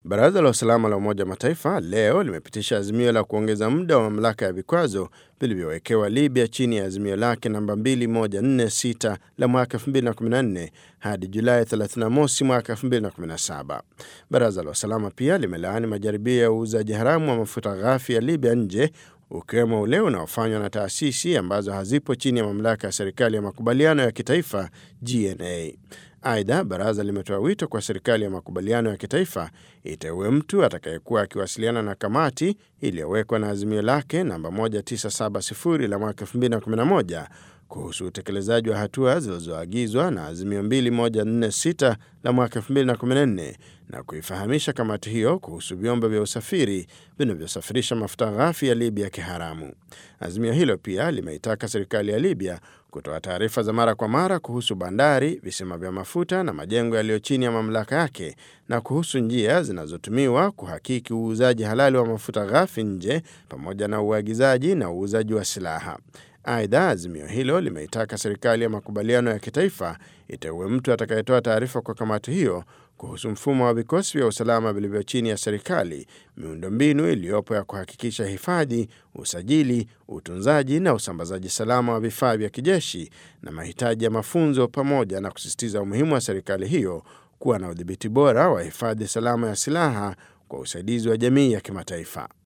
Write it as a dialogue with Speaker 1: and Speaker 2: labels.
Speaker 1: Baraza la Usalama la Umoja wa Mataifa leo limepitisha azimio la kuongeza muda wa mamlaka ya vikwazo vilivyowekewa Libya chini ya azimio lake namba 2146 la mwaka 2014 hadi Julai 31 mwaka 2017. Baraza la Usalama pia limelaani majaribio ya uuzaji haramu wa mafuta ghafi ya Libya nje ukiwemo ule unaofanywa na taasisi ambazo hazipo chini ya mamlaka ya serikali ya makubaliano ya kitaifa GNA. Aidha, baraza limetoa wito kwa serikali ya makubaliano ya kitaifa iteue mtu atakayekuwa akiwasiliana na kamati iliyowekwa na azimio lake namba 1970 la mwaka 2011 kuhusu utekelezaji wa hatua zilizoagizwa na azimio 2146 la mwaka 2014 na kuifahamisha kamati hiyo kuhusu vyombo vya usafiri vinavyosafirisha mafuta ghafi ya Libya kiharamu. Azimio hilo pia limeitaka serikali ya Libya kutoa taarifa za mara kwa mara kuhusu bandari, visima vya mafuta na majengo yaliyo chini ya mamlaka yake na kuhusu njia zinazotumiwa kuhakiki uuzaji halali wa mafuta ghafi nje pamoja na uagizaji na uuzaji wa silaha. Aidha, azimio hilo limeitaka serikali ya makubaliano ya kitaifa iteue mtu atakayetoa taarifa kwa kamati hiyo kuhusu mfumo wa vikosi vya usalama vilivyo chini ya serikali, miundombinu iliyopo ya kuhakikisha hifadhi, usajili, utunzaji na usambazaji salama wa vifaa vya kijeshi na mahitaji ya mafunzo, pamoja na kusisitiza umuhimu wa serikali hiyo kuwa na udhibiti bora wa hifadhi salama ya silaha kwa usaidizi wa jamii ya kimataifa.